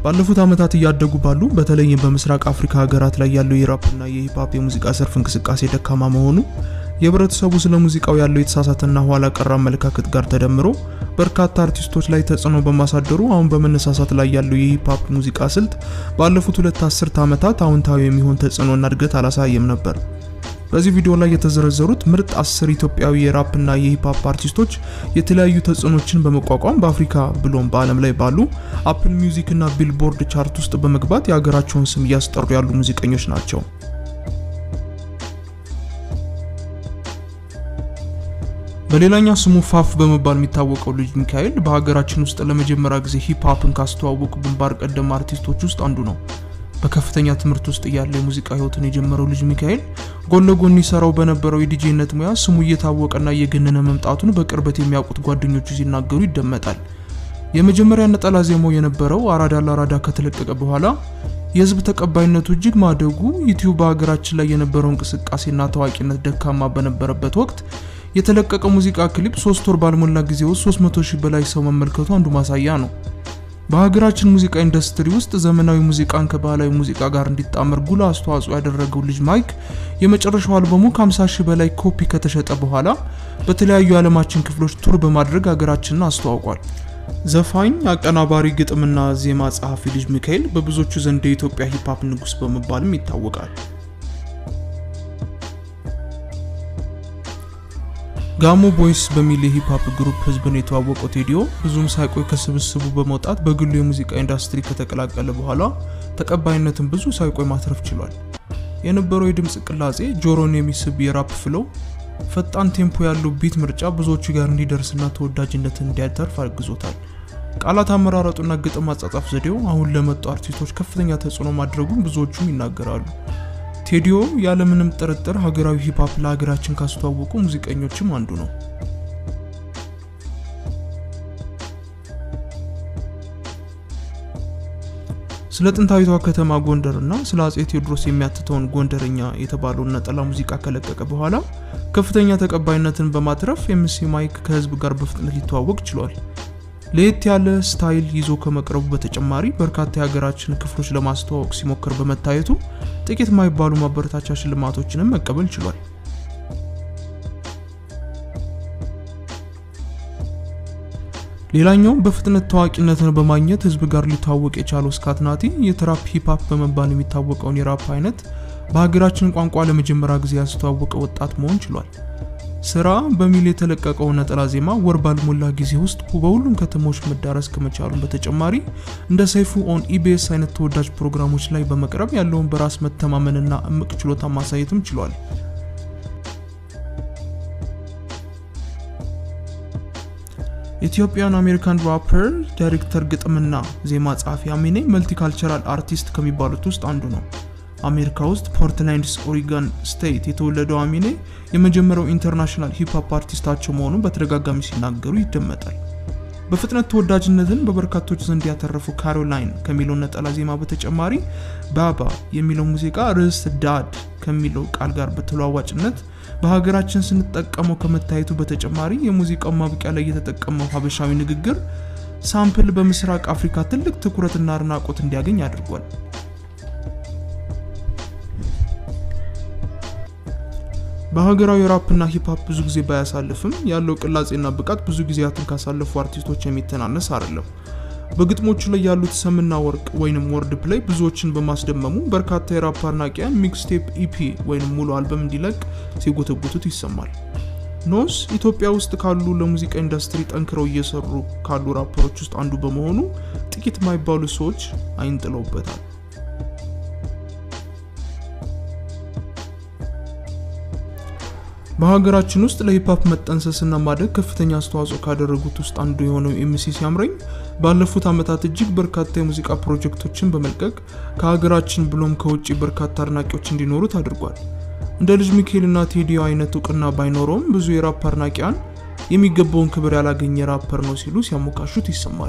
ባለፉት ዓመታት እያደጉ ባሉ በተለይም በምስራቅ አፍሪካ ሀገራት ላይ ያለው የራፕና የሂፕሆፕ የሙዚቃ ዘርፍ እንቅስቃሴ ደካማ መሆኑ የህብረተሰቡ ስለ ሙዚቃው ያለው የተሳሳተና ኋላ ቀር አመለካከት ጋር ተደምሮ በርካታ አርቲስቶች ላይ ተጽዕኖ በማሳደሩ አሁን በመነሳሳት ላይ ያለው የሂፕሆፕ ሙዚቃ ስልት ባለፉት ሁለት አስርተ ዓመታት አዎንታዊ የሚሆን ተጽዕኖና እድገት አላሳየም ነበር። በዚህ ቪዲዮ ላይ የተዘረዘሩት ምርጥ አስር ኢትዮጵያዊ የራፕና የሂፕሆፕ አርቲስቶች የተለያዩ ተጽዕኖችን በመቋቋም በአፍሪካ ብሎም በዓለም ላይ ባሉ አፕል ሚውዚክ እና ቢልቦርድ ቻርት ውስጥ በመግባት የሀገራቸውን ስም እያስጠሩ ያሉ ሙዚቀኞች ናቸው። በሌላኛው ስሙ ፋፍ በመባል የሚታወቀው ልጅ ሚካኤል በሀገራችን ውስጥ ለመጀመሪያ ጊዜ ሂፕሆፕን ካስተዋወቁ ግንባር ቀደም አርቲስቶች ውስጥ አንዱ ነው። በከፍተኛ ትምህርት ውስጥ እያለ የሙዚቃ ህይወትን የጀመረው ልጅ ሚካኤል ጎን ለጎን ይሰራው በነበረው የዲጄነት ሙያ ስሙ እየታወቀና እየገነነ መምጣቱን በቅርበት የሚያውቁት ጓደኞቹ ሲናገሩ ይደመጣል። የመጀመሪያ ነጠላ ዜማው የነበረው አራዳ ለአራዳ ከተለቀቀ በኋላ የህዝብ ተቀባይነቱ እጅግ ማደጉ ዩቲዩብ በሀገራችን ላይ የነበረው እንቅስቃሴና ታዋቂነት ደካማ በነበረበት ወቅት የተለቀቀ ሙዚቃ ክሊፕ ሶስት ወር ባልሞላ ጊዜ ውስጥ 300 ሺህ በላይ ሰው መመልከቱ አንዱ ማሳያ ነው። በሀገራችን ሙዚቃ ኢንዱስትሪ ውስጥ ዘመናዊ ሙዚቃን ከባህላዊ ሙዚቃ ጋር እንዲጣመር ጉልህ አስተዋጽኦ ያደረገው ልጅ ማይክ የመጨረሻው አልበሙ ከ50 ሺህ በላይ ኮፒ ከተሸጠ በኋላ በተለያዩ የዓለማችን ክፍሎች ቱር በማድረግ ሀገራችንን አስተዋውቋል። ዘፋኝ፣ አቀናባሪ፣ ግጥምና ዜማ ጸሐፊ ልጅ ሚካኤል በብዙዎቹ ዘንድ የኢትዮጵያ ሂፕሆፕ ንጉስ በመባልም ይታወቃል። ጋሞ ቦይስ በሚል የሂፕሆፕ ግሩፕ ህዝብን የተዋወቀው ቴዲዮ ብዙም ሳይቆይ ከስብስቡ በመውጣት በግሉ የሙዚቃ ኢንዱስትሪ ከተቀላቀለ በኋላ ተቀባይነትን ብዙ ሳይቆይ ማትረፍ ችሏል። የነበረው የድምፅ ቅላጼ ጆሮን የሚስብ የራፕ ፍለው፣ ፈጣን ቴምፖ ያለው ቢት ምርጫ ብዙዎቹ ጋር እንዲደርስና ተወዳጅነትን እንዲያተርፍ አግዞታል። ቃላት አመራረጡና ግጥም አጻጻፍ ዘዴው አሁን ለመጡ አርቲስቶች ከፍተኛ ተጽዕኖ ማድረጉን ብዙዎቹም ይናገራሉ። ቴዲዮ ያለምንም ጥርጥር ሀገራዊ ሂፕሆፕ ለሀገራችን ካስተዋወቁ ሙዚቀኞችም አንዱ ነው። ስለ ጥንታዊቷ ከተማ ጎንደር እና ስለ አጼ ቴዎድሮስ የሚያትተውን ጎንደርኛ የተባለውን ነጠላ ሙዚቃ ከለቀቀ በኋላ ከፍተኛ ተቀባይነትን በማትረፍ ኤምሲ ማይክ ከህዝብ ጋር በፍጥነት ሊተዋወቅ ችሏል። ለየት ያለ ስታይል ይዞ ከመቅረቡ በተጨማሪ በርካታ የሀገራችን ክፍሎች ለማስተዋወቅ ሲሞክር በመታየቱ ጥቂት የማይባሉ ማበረታቻ ሽልማቶችንም መቀበል ችሏል። ሌላኛው በፍጥነት ታዋቂነትን በማግኘት ህዝብ ጋር ሊተዋወቅ የቻለው ስካትናቲ የትራፕ ሂፕሆፕ በመባል የሚታወቀውን የራፕ አይነት በሀገራችን ቋንቋ ለመጀመሪያ ጊዜ ያስተዋወቀ ወጣት መሆን ችሏል። ስራ በሚል የተለቀቀው ነጠላ ዜማ ወር ባልሞላ ጊዜ ውስጥ በሁሉም ከተሞች መዳረስ ከመቻሉም በተጨማሪ እንደ ሰይፉ ኦን ኢቢኤስ አይነት ተወዳጅ ፕሮግራሞች ላይ በመቅረብ ያለውን በራስ መተማመንና እምቅ ችሎታ ማሳየትም ችሏል። ኢትዮጵያን አሜሪካን ራፐር፣ ዳይሬክተር፣ ግጥምና ዜማ ጸሐፊ አሚኔ መልቲካልቸራል አርቲስት ከሚባሉት ውስጥ አንዱ ነው። አሜሪካ ውስጥ ፖርትላንድስ ኦሪገን ስቴት የተወለደው አሚኔ የመጀመሪያው ኢንተርናሽናል ሂፕሆፕ አርቲስታቸው መሆኑን በተደጋጋሚ ሲናገሩ ይደመጣል። በፍጥነት ተወዳጅነትን በበርካቶች ዘንድ ያተረፉ ካሮላይን ከሚለው ነጠላ ዜማ በተጨማሪ ባባ የሚለው ሙዚቃ ርዕስ ዳድ ከሚለው ቃል ጋር በተለዋዋጭነት በሀገራችን ስንጠቀመው ከመታየቱ በተጨማሪ የሙዚቃው ማብቂያ ላይ የተጠቀመው ሀበሻዊ ንግግር ሳምፕል በምስራቅ አፍሪካ ትልቅ ትኩረትና አድናቆት እንዲያገኝ አድርጓል። በሀገራዊ ራፕና ሂፕሆፕ ብዙ ጊዜ ባያሳልፍም ያለው ቅላጼና ብቃት ብዙ ጊዜያትን ካሳለፉ አርቲስቶች የሚተናነስ አይደለም። በግጥሞቹ ላይ ያሉት ሰምና ወርቅ ወይንም ወርድ ፕሌይ ብዙዎችን በማስደመሙ በርካታ የራፕ አድናቂያን ሚክስቴፕ ኢፒ ወይም ሙሉ አልበም እንዲለቅ ሲጎተጉቱት ይሰማል። ኖስ ኢትዮጵያ ውስጥ ካሉ ለሙዚቃ ኢንዱስትሪ ጠንክረው እየሰሩ ካሉ ራፐሮች ውስጥ አንዱ በመሆኑ ጥቂት የማይባሉ ሰዎች አይንጥለውበታል። በሀገራችን ውስጥ ለሂፕሆፕ መጠንሰስና ማደግ ከፍተኛ አስተዋጽኦ ካደረጉት ውስጥ አንዱ የሆነው ኤምሲ ሲያምረኝ ባለፉት ዓመታት እጅግ በርካታ የሙዚቃ ፕሮጀክቶችን በመልቀቅ ከሀገራችን ብሎም ከውጭ በርካታ አድናቂዎች እንዲኖሩት አድርጓል። እንደ ልጅ ሚካኤልና ቴዲዮ አይነት እውቅና ባይኖረውም ብዙ የራፕ አድናቂያን የሚገባውን ክብር ያላገኘ ራፐር ነው ሲሉ ሲያሞካሹት ይሰማል።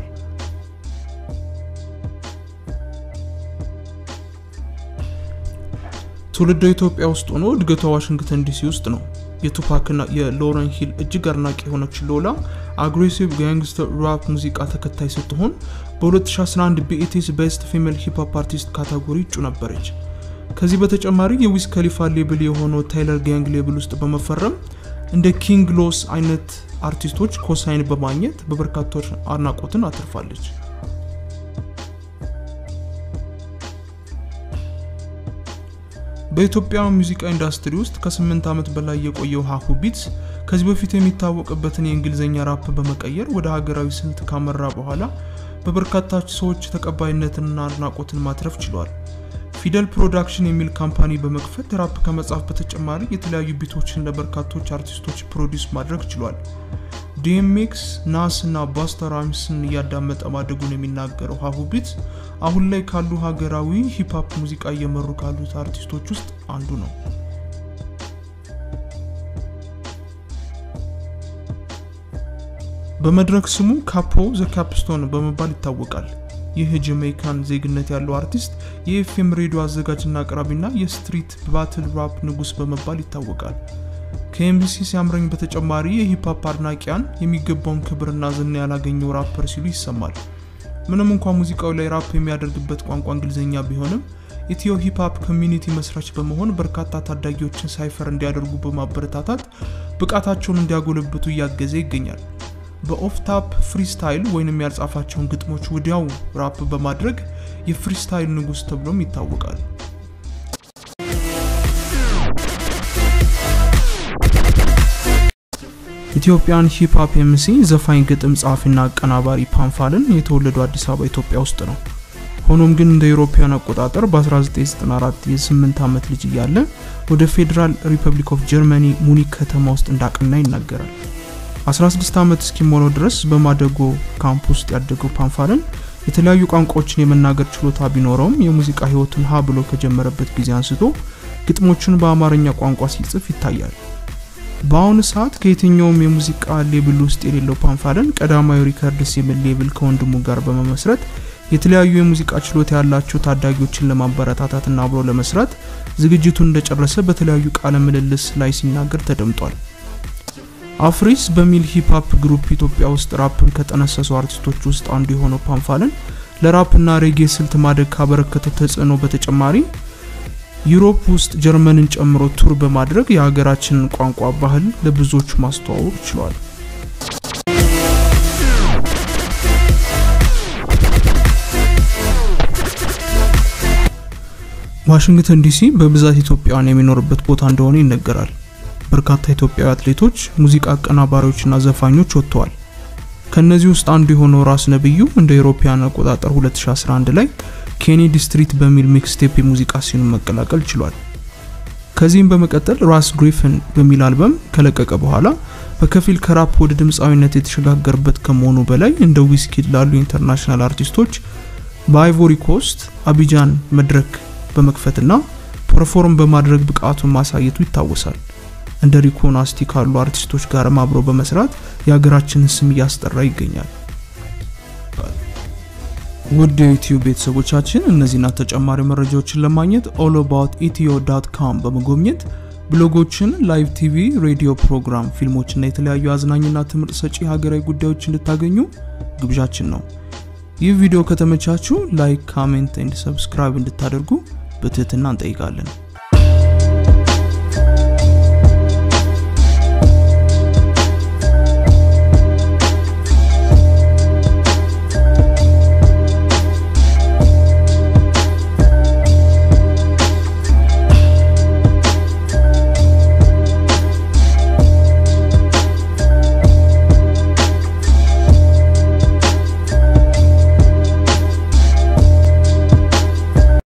ትውልደ ኢትዮጵያ ውስጥ ሆኖ እድገቷ ዋሽንግተን ዲሲ ውስጥ ነው። የቱፓክና የሎረን ሂል እጅግ አድናቂ የሆነች ሎላ አግሬሲቭ ጋንግስተር ራፕ ሙዚቃ ተከታይ ስትሆን በ2011 በኢቲስ ቤስት ፊሜል ሂፕሆፕ አርቲስት ካታጎሪ እጩ ነበረች። ከዚህ በተጨማሪ የዊዝ ከሊፋ ሌብል የሆነው ታይለር ጋንግ ሌብል ውስጥ በመፈረም እንደ ኪንግ ሎስ አይነት አርቲስቶች ኮሳይን በማግኘት በበርካቶች አድናቆትን አትርፋለች። በኢትዮጵያ ሙዚቃ ኢንዱስትሪ ውስጥ ከስምንት ዓመት በላይ የቆየው ሀሁ ቢትስ ከዚህ በፊት የሚታወቅበትን የእንግሊዝኛ ራፕ በመቀየር ወደ ሀገራዊ ስልት ካመራ በኋላ በበርካታ ሰዎች ተቀባይነትንና አድናቆትን ማትረፍ ችሏል። ፊደል ፕሮዳክሽን የሚል ካምፓኒ በመክፈት ራፕ ከመጻፍ በተጨማሪ የተለያዩ ቢቶችን ለበርካቶች አርቲስቶች ፕሮዲውስ ማድረግ ችሏል። ዲኤምኤክስ፣ ናስ እና ባስታ ራይምስን እያዳመጠ ማደጉን የሚናገረው ሀሁ ቢትስ አሁን ላይ ካሉ ሀገራዊ ሂፕሆፕ ሙዚቃ እየመሩ ካሉት አርቲስቶች ውስጥ አንዱ ነው። በመድረክ ስሙ ካፖ ዘ ካፕስቶን በመባል ይታወቃል። ይህ ጀሜይካን ዜግነት ያለው አርቲስት የኤፍኤም ሬዲዮ አዘጋጅና አቅራቢና የስትሪት ባትል ራፕ ንጉስ በመባል ይታወቃል። ከኤምቢሲ ሲያምረኝ በተጨማሪ የሂፕሆፕ አድናቂያን የሚገባውን ክብርና ዝና ያላገኘው ራፐር ሲሉ ይሰማል። ምንም እንኳ ሙዚቃው ላይ ራፕ የሚያደርግበት ቋንቋ እንግሊዝኛ ቢሆንም ኢትዮ ሂፕሆፕ ኮሚኒቲ መስራች በመሆን በርካታ ታዳጊዎችን ሳይፈር እንዲያደርጉ በማበረታታት ብቃታቸውን እንዲያጎለብቱ እያገዘ ይገኛል። በኦፍታፕ ፍሪስታይል ወይንም ያልጻፋቸውን ግጥሞች ወዲያው ራፕ በማድረግ የፍሪስታይል ንጉስ ተብሎም ይታወቃል። ኢትዮጵያን ሂፕሆፕ ኤምሲ ዘፋኝ፣ ግጥም ጸሐፊና አቀናባሪ ፓንፋልን የተወለደው አዲስ አበባ ኢትዮጵያ ውስጥ ነው። ሆኖም ግን እንደ ኢሮፓያን አቆጣጠር በ1994 የ8 ዓመት ልጅ እያለ ወደ ፌዴራል ሪፐብሊክ ኦፍ ጀርመኒ ሙኒክ ከተማ ውስጥ እንዳቀና ይናገራል። 16 ዓመት እስኪሞላው ድረስ በማደጎ ካምፕ ውስጥ ያደገው ፓንፋልን የተለያዩ ቋንቋዎችን የመናገር ችሎታ ቢኖረውም የሙዚቃ ህይወቱን ሀ ብሎ ከጀመረበት ጊዜ አንስቶ ግጥሞቹን በአማርኛ ቋንቋ ሲጽፍ ይታያል። በአሁኑ ሰዓት ከየትኛውም የሙዚቃ ሌብል ውስጥ የሌለው ፓንፋልን ቀዳማዊ ሪከርድስ የሚል ሌብል ከወንድሙ ጋር በመመስረት የተለያዩ የሙዚቃ ችሎታ ያላቸው ታዳጊዎችን ለማበረታታትና አብሮ ለመስራት ዝግጅቱን እንደጨረሰ በተለያዩ ቃለ ምልልስ ላይ ሲናገር ተደምጧል። አፍሪስ በሚል ሂፕሆፕ ግሩፕ ኢትዮጵያ ውስጥ ራፕን ከጠነሰሱ አርቲስቶች ውስጥ አንዱ የሆነው ፓንፋልን ለራፕና ሬጌ ስልት ማደግ ካበረከተው ተጽዕኖ በተጨማሪ ዩሮፕ ውስጥ ጀርመንን ጨምሮ ቱር በማድረግ የሀገራችንን ቋንቋ ባህል ለብዙዎች ማስተዋወቅ ችሏል። ዋሽንግተን ዲሲ በብዛት ኢትዮጵያውያን የሚኖርበት ቦታ እንደሆነ ይነገራል። በርካታ ኢትዮጵያዊ አትሌቶች፣ ሙዚቃ አቀናባሪዎችና ዘፋኞች ወጥተዋል። ከነዚህ ውስጥ አንዱ የሆነው ራስ ነብዩ እንደ አውሮፓውያን አቆጣጠር 2011 ላይ ኬኔዲ ስትሪት በሚል ሚክስቴፕ የሙዚቃ ሲኑን መቀላቀል ችሏል። ከዚህም በመቀጠል ራስ ግሪፍን በሚል አልበም ከለቀቀ በኋላ በከፊል ከራፕ ወደ ድምፃዊነት የተሸጋገረበት ከመሆኑ በላይ እንደ ዊስኪድ ላሉ ኢንተርናሽናል አርቲስቶች በአይቮሪ ኮስት አቢጃን መድረክ በመክፈትና ፐርፎርም በማድረግ ብቃቱን ማሳየቱ ይታወሳል። እንደ ሪኮ ናስቲ ካሉ አርቲስቶች ጋርም አብሮ በመስራት የሀገራችንን ስም እያስጠራ ይገኛል። ውድ የዩቲዩብ ቤተሰቦቻችን እነዚህና ተጨማሪ መረጃዎችን ለማግኘት ኦል አባውት ኢትዮ ዳት ካም በመጎብኘት ብሎጎችን፣ ላይቭ ቲቪ፣ ሬዲዮ ፕሮግራም፣ ፊልሞችና የተለያዩ አዝናኝና ትምህርት ሰጪ ሀገራዊ ጉዳዮች እንድታገኙ ግብዣችን ነው። ይህ ቪዲዮ ከተመቻችሁ ላይክ፣ ካሜንት ኤንድ ሰብስክራይብ እንድታደርጉ በትህትና እንጠይቃለን።